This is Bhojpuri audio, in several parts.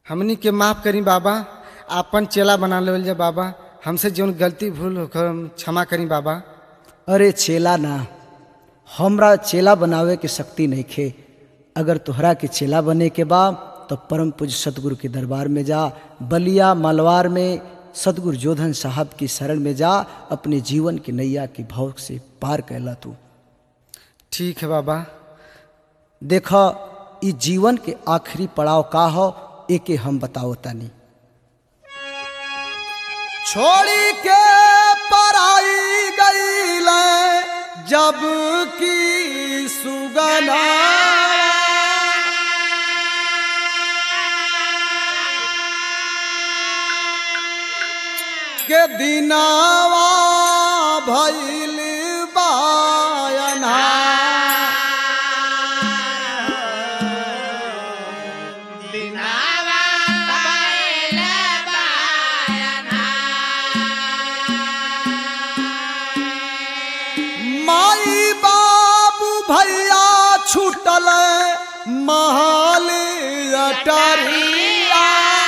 हमनी के माफ करी बाबा आपन चेला बना लेवल जा बाबा हमसे जौन गलती भूल होकर हम क्षमा करी बाबा अरे चेला ना हमरा चेला बनावे के शक्ति नहीं खे अगर तोहरा के चेला बने के बा तो परम पूज्य सतगुरु के दरबार में जा बलिया मलवार में सतगुरु जोधन साहब की शरण में जा अपने जीवन की नैया के भाव से पार कैला तू ठीक है बाबा देख ई जीवन के आखिरी पड़ाव का हो एके हम बताओ तानी छोड़ी के पराई गईल जब की सुगना के दिनावा भइल बायना माई बाबू भैया छूटल महल अटरिया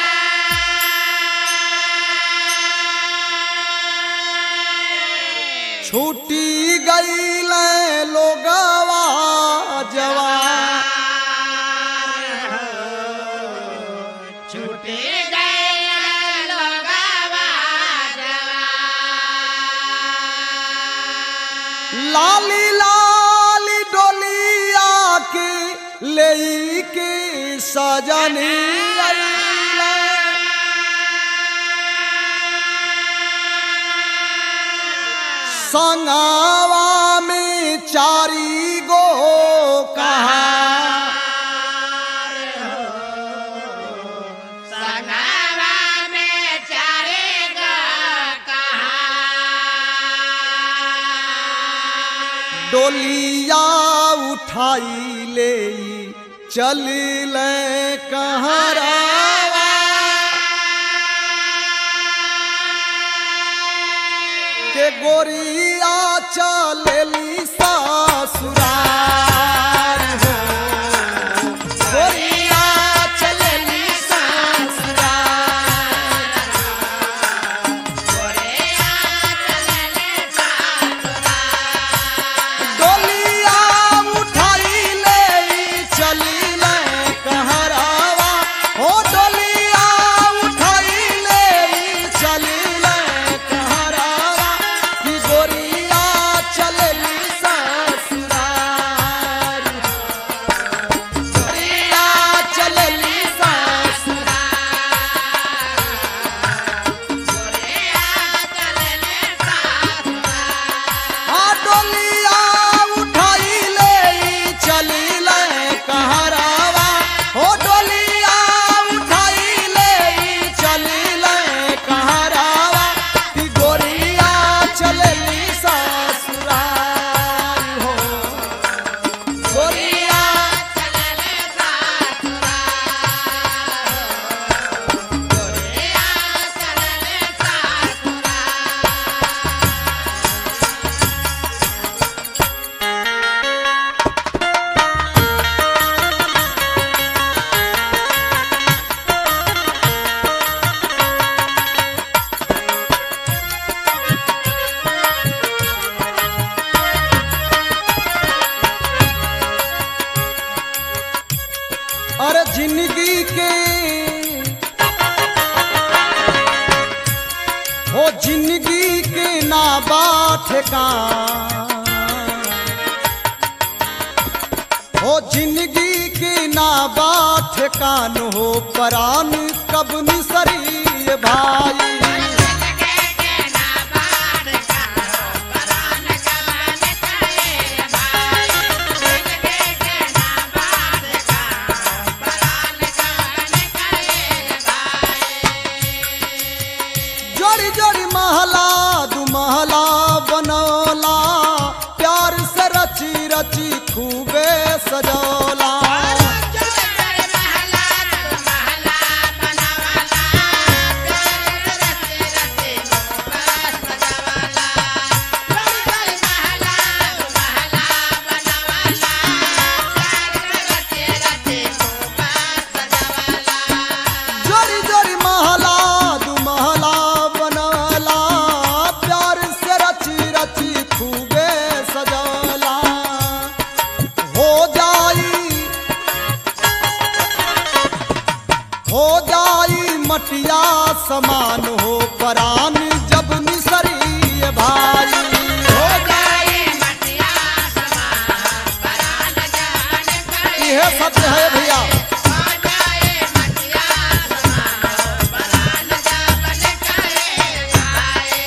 छूटी गईल लोगवा जवान छूटे गए लोगवा लाली लाली डोलिया के ले के सजनी अइला। संगवा में चारी गो कहा संगवा में चारे कहा डोलिया उठाई ले चल ले कहरावा के गोरिया चलेली ससुरार हो गोरिया चलेली ससुरार डोलिया उठाई ले चली ले कहरावा हो डोलिया उठाई ले चली ले कहरावा कि गोरिया चलली ससुरार गोरिया चलली ससुरार आ डोलिया उठाई ले चली ले कहरावा हो डोलिया उठाई ले चली ले कहरावा कि गोरिया चलली ससुराल हो गोरिया अरे जिंदगी के हो जिंदगी के ना बात का हो जिंदगी के ना बात कान हो परान कब निसरी भाई जोड़ी जोड़ी महला दू महला बनौला प्यार से रची रची खूबे सजौला महला हो जाई मटिया समान हो परान जब निसरी भाई हो जाए मटिया समान परान जान करे यह सत्य है भैया हो जाए मटिया समान परान जान करे भाई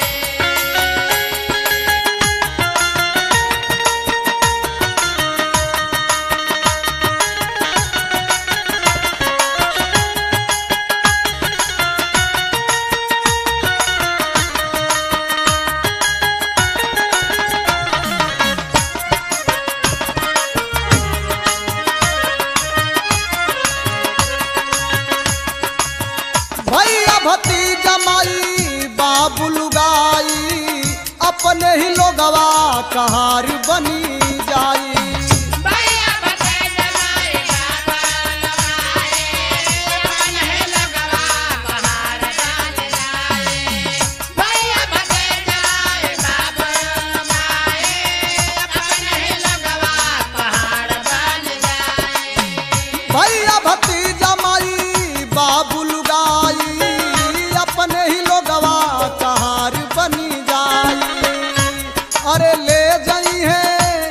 भैया भतीजा माई बाबू लुगाई अपने ही लोगवा कहार बनी जाई भैया बते जमाए बाबा लगाए अपन है लगवा पहाड़ जान जाए भैया बते जमाए बाबा लगाए अपन है लगवा पहाड़ बन जाए भैया भतीजा माई बाबू लुगाई अपने ही लोगवा कहार बनी जाई अरे ले जाई है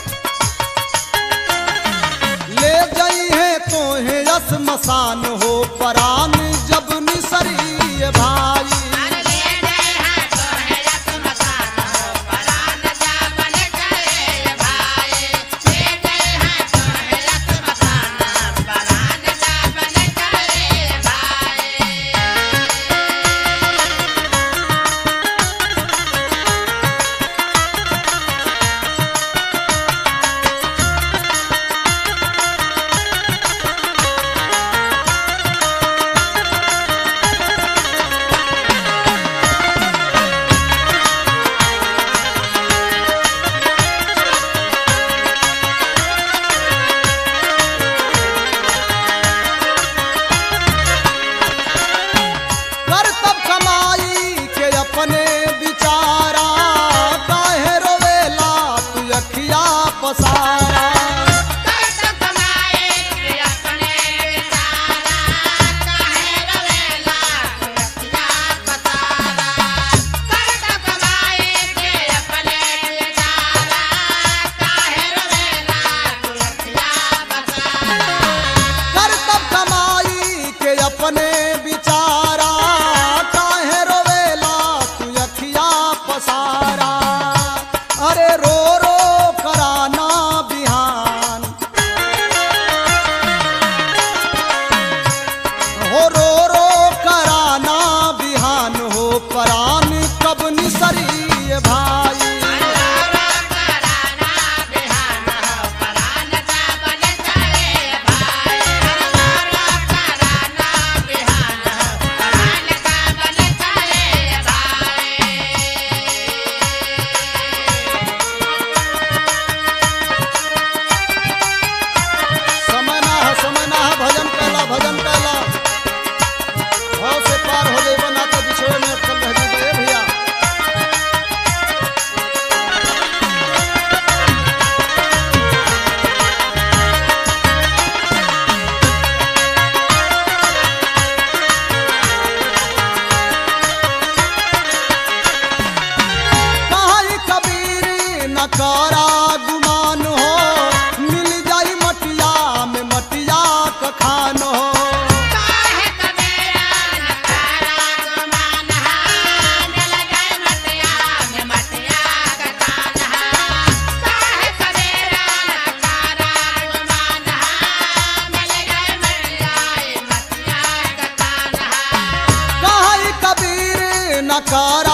ले जाई है तो है मसान हो परान जब निसरी भाई अरे ले गए हैं तो है रत मसान हो परान जा बन करे भाई ले गए हैं तो है रत मसान परान जा बन करे भाई कर तब कमाई के अपने बिचारा काहे रोवेला तू अखिया पसारा कर तो कमाए के अपने बेचारा काहे रवेला रतिया पतारा कर तो कमाए के अपने बेचारा काहे रवेला रतिया पतारा कर तब कमाई के अपने बिचारा काहे रोवेला तू अखिया पसारा अरे रो रो कराना बिहान हो रो रो कराना बिहान हो परान कब निसरी भाई अल्लाह कराना बिहान हो परान जा बन करे भाई अल्लाह कराना बिहान हो परान जा बन करे भाई समना है समना है भजन कैला भजन कैला भाव से पार हो जाए बना तो बिछोए में अटकल रह जाए भैया कहाई कबीर न करा गुमान हो मिल जाई मटिया में मटिया का खान हो काहे कबीरा नकारा गुमान हा जल गए मटिया में मटिया का कान हा काहे कबीरा नकारा गुमान हा जल गए मटिया मटिया का कान हा कहाई कबीर न करा